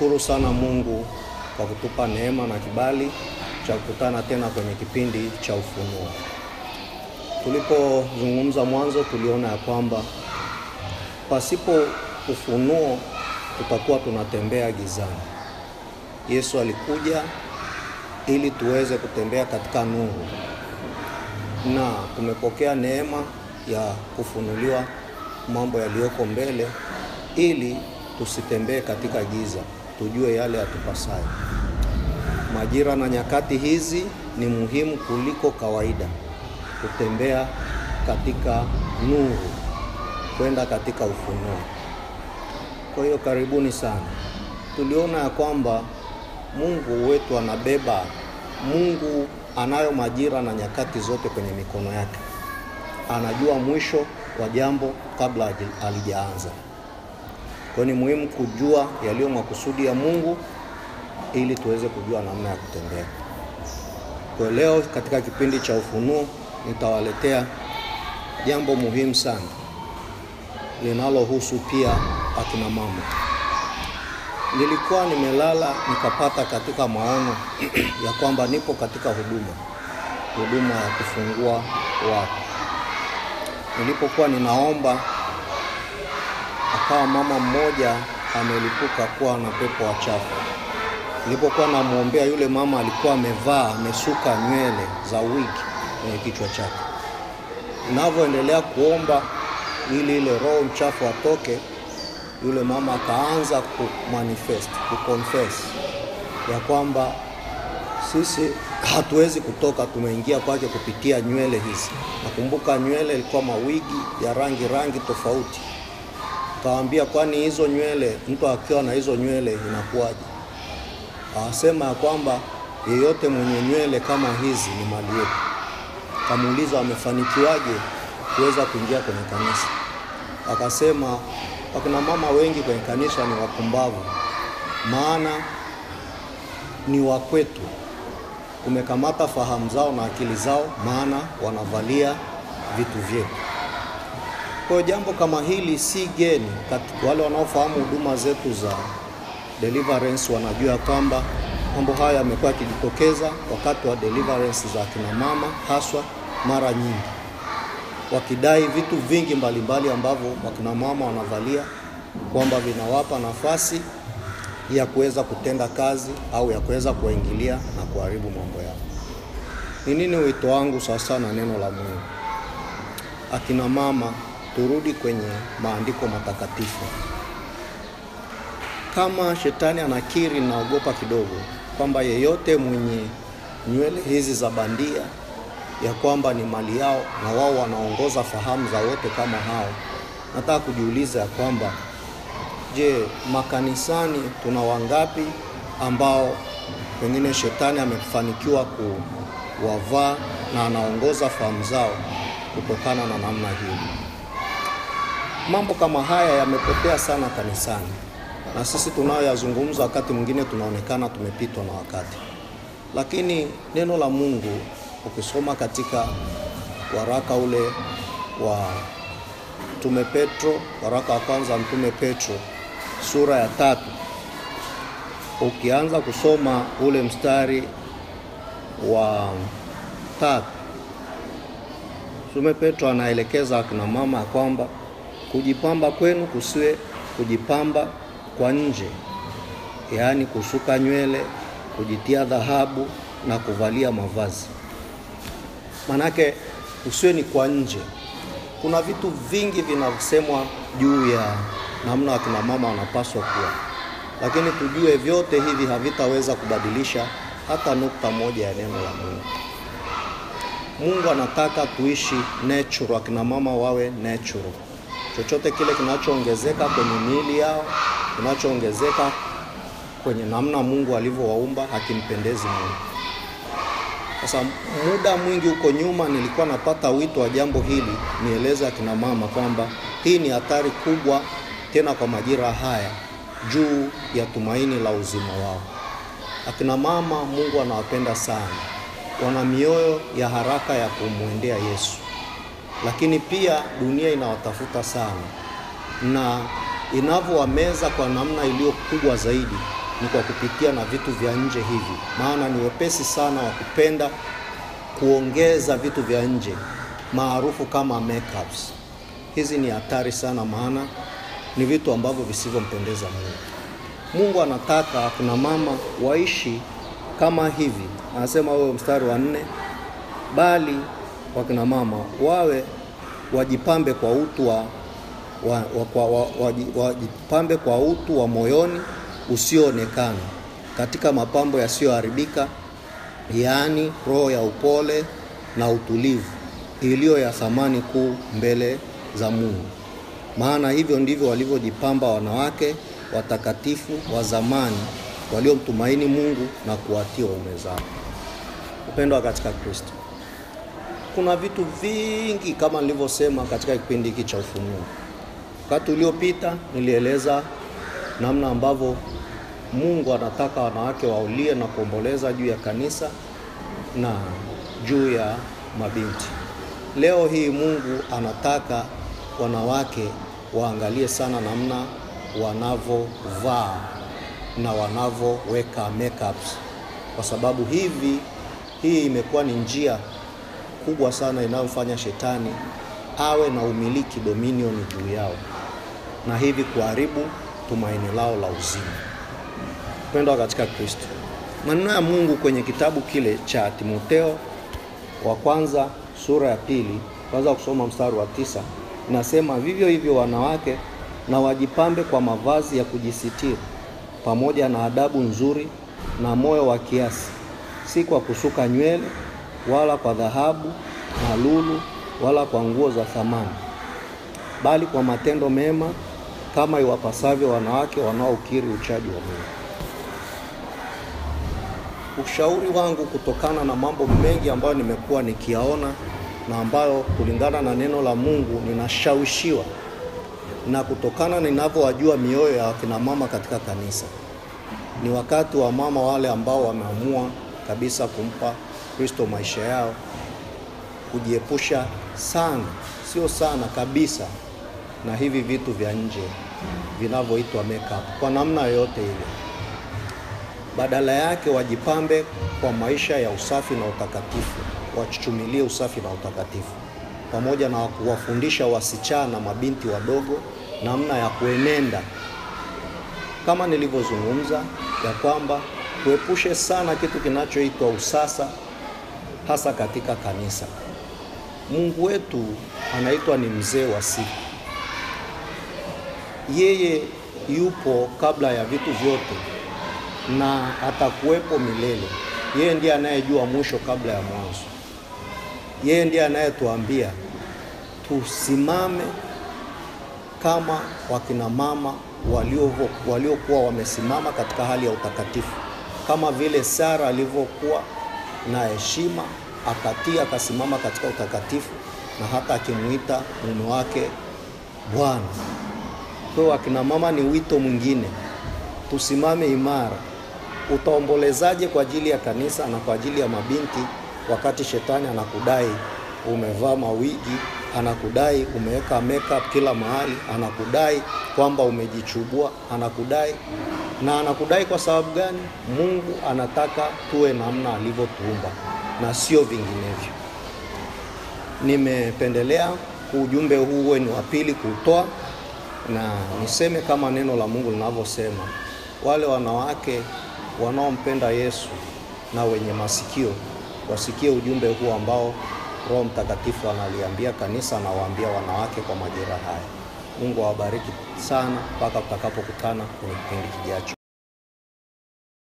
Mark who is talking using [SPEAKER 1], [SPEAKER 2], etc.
[SPEAKER 1] Tunamshukuru sana Mungu kwa kutupa neema na kibali cha kukutana tena kwenye kipindi cha Ufunuo. Tulipozungumza mwanzo, tuliona ya kwamba pasipo ufunuo tutakuwa tunatembea gizani. Yesu alikuja ili tuweze kutembea katika nuru, na tumepokea neema ya kufunuliwa mambo yaliyoko mbele ili tusitembee katika giza, tujue yale yatupasayo. Majira na nyakati hizi ni muhimu kuliko kawaida kutembea katika nuru, kwenda katika ufunuo. Kwa hiyo karibuni sana. Tuliona ya kwamba Mungu wetu anabeba, Mungu anayo majira na nyakati zote kwenye mikono yake. Anajua mwisho wa jambo kabla halijaanza. Kwa ni muhimu kujua yaliyo makusudi ya Mungu ili tuweze kujua namna ya kutembea. Kwa leo katika kipindi cha Ufunuo nitawaletea jambo muhimu sana linalohusu pia akina mama. Nilikuwa nimelala nikapata katika maono ya kwamba nipo katika huduma, huduma ya kufungua watu. Nilipokuwa ninaomba, akawa mama mmoja amelipuka kuwa na pepo wachafu. Nilipokuwa namwombea yule mama, alikuwa amevaa amesuka nywele za wigi kwenye kichwa chake. Ninavyoendelea kuomba ili ile roho mchafu atoke, yule mama akaanza ku manifest ku confess ya kwamba sisi hatuwezi kutoka, tumeingia kwake kupitia nywele hizi. Nakumbuka nywele ilikuwa mawigi ya rangi rangi tofauti. Kawaambia, kwani hizo nywele, mtu akiwa na hizo nywele inakuwaje? Akasema ya kwamba yeyote mwenye nywele kama hizi ni mali yetu. Kamuuliza wamefanikiwaje kuweza kuingia kwenye kanisa. Akasema wakina mama wengi kwenye kanisa ni wapumbavu, maana ni wakwetu, umekamata fahamu zao na akili zao, maana wanavalia vitu vyetu. Kwa hiyo jambo kama hili si geni. Wale wanaofahamu huduma zetu za deliverance wanajua kwamba mambo haya yamekuwa yakijitokeza wakati wa deliverance za kina mama, haswa mara nyingi wakidai vitu vingi mbalimbali ambavyo wakina mama wanavalia kwamba vinawapa nafasi ya kuweza kutenda kazi au ya kuweza kuwaingilia na kuharibu mambo yao. Ni nini wito wangu sasa na neno la Mungu? Akina mama, turudi kwenye maandiko matakatifu. Kama shetani anakiri, naogopa kidogo kwamba yeyote mwenye nywele hizi za bandia ya kwamba ni mali yao na wao wanaongoza fahamu za wote kama hao. Nataka kujiuliza ya kwamba je, makanisani tuna wangapi ambao pengine shetani amefanikiwa kuwavaa na anaongoza fahamu zao kutokana na namna hiyo? Mambo kama haya yamepotea sana kanisani, na sisi tunayoyazungumza wakati mwingine tunaonekana tumepitwa na wakati, lakini neno la Mungu ukisoma katika waraka ule wa Mtume Petro, waraka wa kwanza Mtume Petro sura ya tatu, ukianza kusoma ule mstari wa tatu, Mtume Petro anaelekeza akina mama ya kwamba kujipamba kwenu kusiwe kujipamba kwa nje, yaani kusuka nywele, kujitia dhahabu na kuvalia mavazi Manake usiwe ni kwa nje. Kuna vitu vingi vinasemwa juu ya namna wakina mama wanapaswa kuwa, lakini tujue vyote hivi havitaweza kubadilisha hata nukta moja ya neno la Mungu. Mungu anataka tuishi natural, akina mama wawe natural. Chochote kile kinachoongezeka kwenye miili yao, kinachoongezeka kwenye namna Mungu alivyowaumba hakimpendezi Mungu. Sasa muda mwingi huko nyuma nilikuwa napata wito wa jambo hili, nieleze akina mama kwamba hii ni hatari kubwa, tena kwa majira haya, juu ya tumaini la uzima wao. Akina mama, Mungu anawapenda sana, wana mioyo ya haraka ya kumwendea Yesu, lakini pia dunia inawatafuta sana, na inavyowameza kwa namna iliyo kubwa zaidi, ni kwa kupitia na vitu vya nje hivi, maana ni wepesi sana wa kupenda kuongeza vitu vya nje maarufu kama makeups. Hizi ni hatari sana, maana ni vitu ambavyo visivyompendeza Mungu. Mungu anataka akina mama waishi kama hivi, anasema wewe, mstari wa nne, bali wakina mama wawe wajipambe kwa utu wa, wa, wa, kwa, wa, waji- wajipambe kwa utu wa moyoni usioonekana katika mapambo yasiyoharibika, yaani roho ya upole na utulivu iliyo ya thamani kuu mbele za Mungu. Maana hivyo ndivyo walivyojipamba wanawake watakatifu wa zamani waliomtumaini Mungu na kuwatii waume zao. Upendo katika Kristo. Kuna vitu vingi kama nilivyosema katika kipindi hiki cha Ufunuo. Wakati uliopita nilieleza namna ambavyo Mungu anataka wanawake waulie na kuomboleza juu ya kanisa na juu ya mabinti. Leo hii Mungu anataka wanawake waangalie sana namna wanavovaa na wanavoweka makeups, kwa sababu hivi hii imekuwa ni njia kubwa sana inayofanya shetani awe na umiliki dominion juu yao na hivi kuharibu tumaini lao la uzima. Upendo katika Kristo. Maneno ya Mungu kwenye kitabu kile cha Timotheo wa kwanza sura ya pili kwanza kusoma mstari wa tisa inasema, vivyo hivyo wanawake na wajipambe kwa mavazi ya kujisitiri pamoja na adabu nzuri na moyo wa kiasi, si kwa kusuka nywele wala kwa dhahabu na lulu wala kwa nguo za thamani, bali kwa matendo mema kama iwapasavyo wanawake wanaokiri uchaji wa Mungu. Ushauri wangu kutokana na mambo mengi ambayo nimekuwa nikiyaona na ambayo kulingana na neno la Mungu ninashawishiwa na kutokana ninavyowajua mioyo ya wakina mama katika kanisa, ni wakati wa mama wale ambao wameamua kabisa kumpa Kristo maisha yao, kujiepusha sana, sio sana kabisa, na hivi vitu vya nje vinavyoitwa makeup kwa namna yoyote ile. Badala yake wajipambe kwa maisha ya usafi na utakatifu, wachuchumilie usafi na utakatifu, pamoja na kuwafundisha wasichana, mabinti wadogo namna ya kuenenda, kama nilivyozungumza ya kwamba tuepushe sana kitu kinachoitwa usasa, hasa katika kanisa. Mungu wetu anaitwa ni mzee wa siku, yeye yupo kabla ya vitu vyote na atakuwepo milele. Yeye ndiye anayejua mwisho kabla ya mwanzo. Yeye ndiye anayetuambia tusimame kama wakina mama waliokuwa walio wamesimama katika hali ya utakatifu, kama vile Sara alivyokuwa na heshima akatii, akasimama katika utakatifu, na hata akimuita mume wake Bwana. Kwa hiyo wakina mama ni wito mwingine, tusimame imara. Utaombolezaje kwa ajili ya kanisa na kwa ajili ya mabinti wakati shetani anakudai umevaa mawigi, anakudai umeweka makeup kila mahali, anakudai kwamba umejichubua, anakudai na anakudai kwa sababu gani? Mungu anataka tuwe namna alivyotuumba na sio vinginevyo. Nimependelea ujumbe huu uwe ni wa pili kuutoa, na niseme kama neno la Mungu linavyosema, wale wanawake wanaompenda Yesu na wenye masikio wasikie ujumbe huu ambao Roho Mtakatifu analiambia kanisa na waambia wanawake kwa majira haya. Mungu awabariki sana mpaka tutakapokutana kwenye kipindi kijacho.